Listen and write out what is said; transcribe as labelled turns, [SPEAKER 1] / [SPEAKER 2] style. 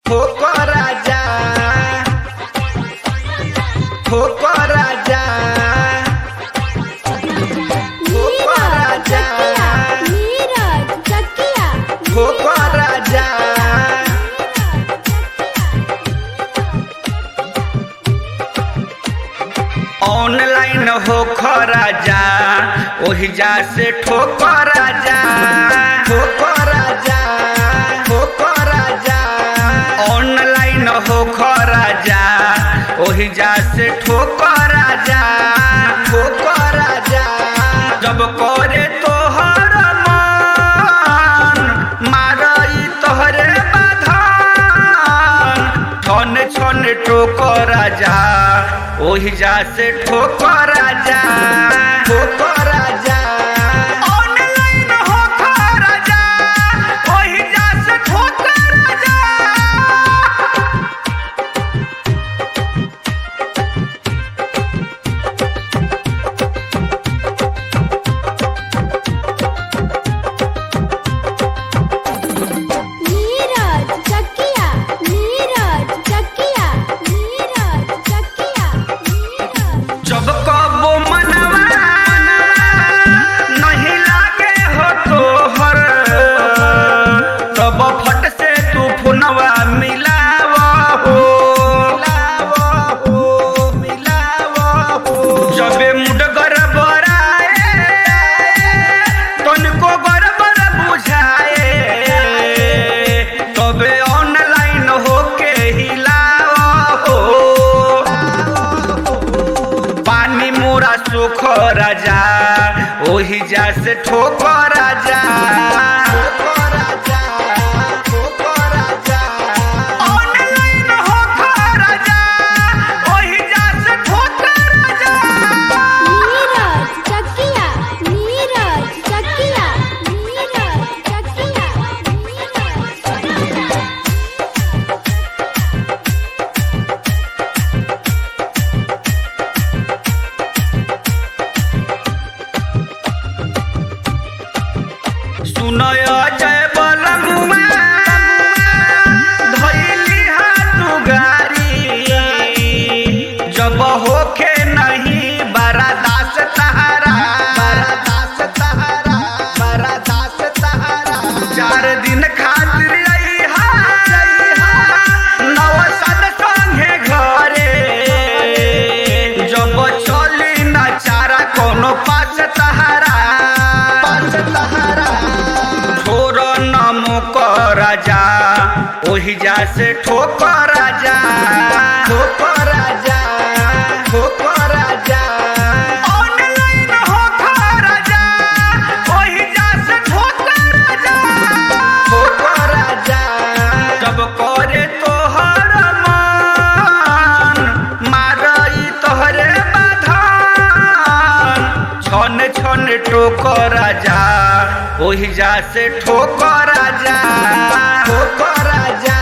[SPEAKER 1] ठोको राजा ठोको राजा ठोको राजा
[SPEAKER 2] नीरज चकिया
[SPEAKER 1] ठोको राजा online हो राजा ओहि जा से ठोको राजा ठोको राजा ठोको राजा ऑनलाइन हो राजा ओहि जा से ठोको राजा ठोको राजा जब करे तोहर मन मारई तोहरे बाधन छन छन ठोको राजा ओहि जा से ठोको राजा ठोको राजा ऑनलाइन हो राजा ओहि जा से ठोको राजा
[SPEAKER 2] नीरज चकिया नीरज चकिया नीरज चकिया नीरज
[SPEAKER 1] जब कबो मनवा नहीं लागे हो तोहर तब फट से तू फोनवा मिलाव हो जबे मुड गड़बड़ाए तनिको गड़बड़ बुझाए तबे ऑनलाइन होके हिलाव हो पानी मोरा सुख राजा ओही जा से ठोक राजा ऑनलाइन होख राजा, ओही जा से ठोक राजा।
[SPEAKER 2] नीरज चकिया नीरज चकिया नीरज चकिया नीरज
[SPEAKER 1] सुनय जय बलमुआ धैली हाथ गारी जब होखे नहीं बड़ा दास तहारा बड़ा दास तहारा बड़ा दास तहारा चार दिन खातिर अइहा नव साल संगे घरे जब चली न चारा कोनो पास तहारा पास तहारा छोर नमो राजा ओहि जा से ठोक राजा ठोक राजा ठोक राजा ऑनलाइन होख राजा ओहि जा से ठोक राजा ठोक राजा जब करे तोहर मन मारई तोहरे बाधन छन छन टोक राजा ओहि जा से ठोक राजा ठोक राजा